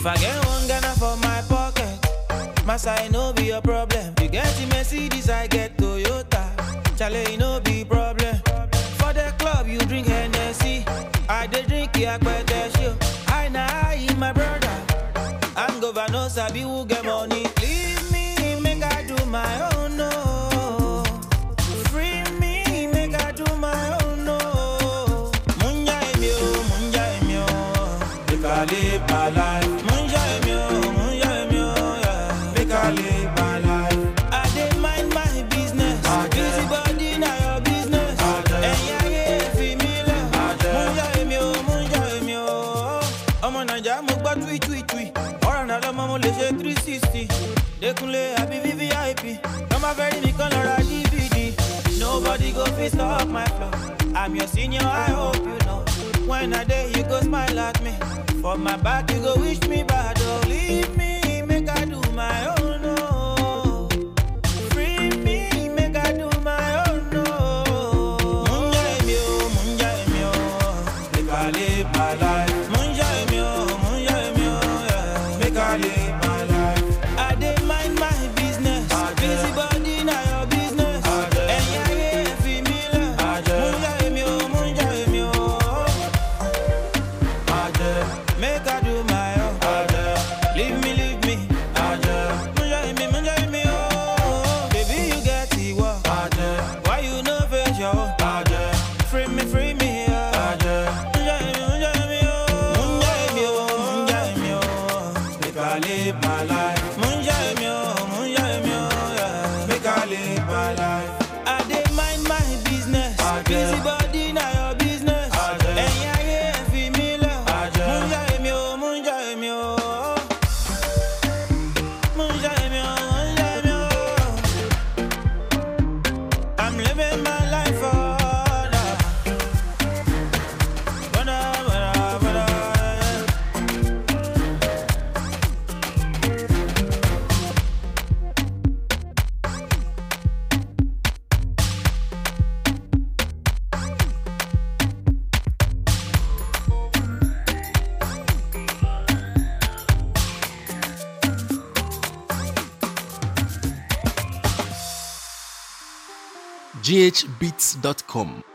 If I get one Ghana for my pocket, Massa, it no be a problem. You get the Mercedes, I get Toyota. Chale, it no be problem. For the club, you drink Hennessy. I dey drink Yakpete show. I na I, my brother. I'm governor, sabi who get money. Leave me, make I do my own, no. Free me, make I do my own, no. Munja emio, munja emio. Make I live my life. Munja emio, munja emio, yeah. Make I live my life. I dey mind my business. Busy body na your business. Ẹ̀yin ayé fi mí lẹ̀. Munja emio, munja emio. Ọmọ Naija mo gbọ́ tui tui tui. Ọ̀rọ̀ náà lọ́mọ mo lè ṣe three sixty. Dékúnlé àbí VVIP. Tọ́mọ fẹ́ rí mi kán lọ ra DVD. Nobody go fit stop my flow. I'm your senior, I hope you know. When I day you go smile at me. For my back you go wish me bad. Oh, leave me, make I do my own. Oh. Free me, make I do my own. Oh. Munja emi o, munja emi o. Make I live my life. Munja emi o, munja emi o. Yeah. Make I live my life. I dey mind my business. Busy body na your business. Ẹ̀yin ayé fi mí lẹ̀. Munja emi o, munja emi o. Make I do my own. Leave me, leave me. Munja emi, munja emi o. Baby, you get the work. Why you no face your own? Free me, free me. yeah. Munja emi, munja emi o. Munja emi o, munja emi o. Make I live my life. Munja emi o, munja emi o. yeah. Make I live my life. I dey mind my business. Busy body na your business. Ẹ̀yin ayé fi mí lẹ̀. Munja emi o, munja emi o. Munja emi o, munja emi o. I'm living my life for now. Bada, bada, bada, yeah. ghbeats.com